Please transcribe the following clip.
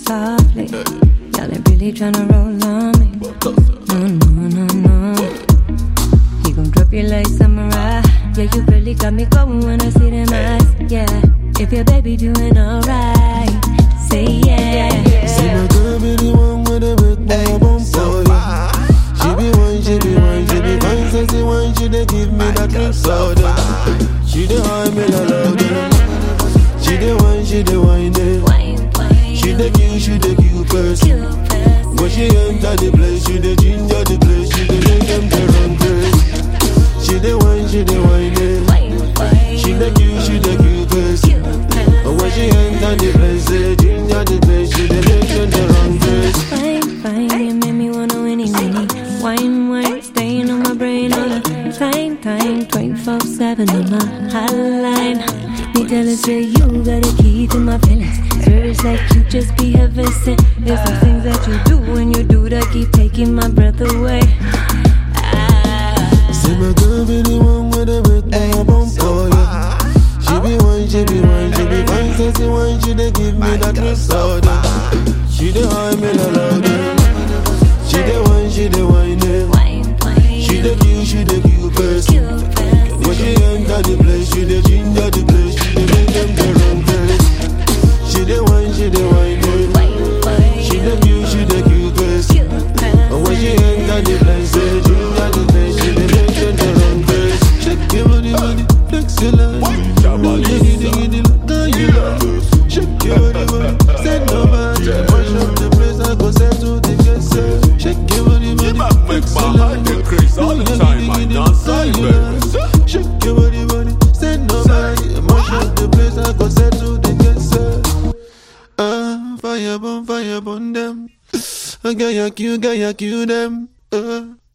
softly. Y'all ain't really tryna roll on me. No, no, no, no. He gon' drop you like samurai. Yeah, you really got me going when I see them eyes. Yeah, if your baby doing alright, say yeah. See my girl be the one with the big boy bump for ya. She be one, she be one, she be fine, sexy one. She dey give me that drip soda. She dey high me la louder. She dey one, she dey wine it. Wine, wine, She dey cute, she dey cute person. cute person. When she enter the place, she dey ginger the place. She dey make them dey run crazy. She dey wine, she dey wine it. Wine, wine, She dey cute, she dey cute person. cute person. And when she enter the place, say ginger the place. She dey make them dey run crazy. Fine, fine, you make me wanna winnie winnie. Wine, wine, staying on my brain all the time, time. 24 7 on my hotline. Me tell her, say you got a key to my feelings. Spirits like you just be heaven sent. There's some things that you do when you do that keep taking my breath away. Ah, See my girl be the one with the big boy bump for ya. She be one, she be one, she be fine, sexy one. She dey give me that drip soda. She dey high me la louder. She dey one, she dey wine it. wine, wine, She dey cute, she dey cute person. cute person. When she enter the place, she dey ginger the place. She dey make them dey run crazy. She dey wine, she dey wine it. Wine, wine, She dey cute, she dey cute person. cute And when person. she enter the place, say ginger the place. She dey make them dey run crazy. Shake your body, body, flex your line. Diggy, diggy, diggy, look how you love. Shake your body, body, send nobody. Mash up the place, I go send to the guest. Shake your body, body, make flex my your heart line. dey craze all the Diggy, time, diggy, I diggy, dance look how all you day. love. Shake your body, body, send nobody. Mash up the place, I go send to the guest. Ah, fire burn, fire burn them. I got ya, you got ya, you them. Uh.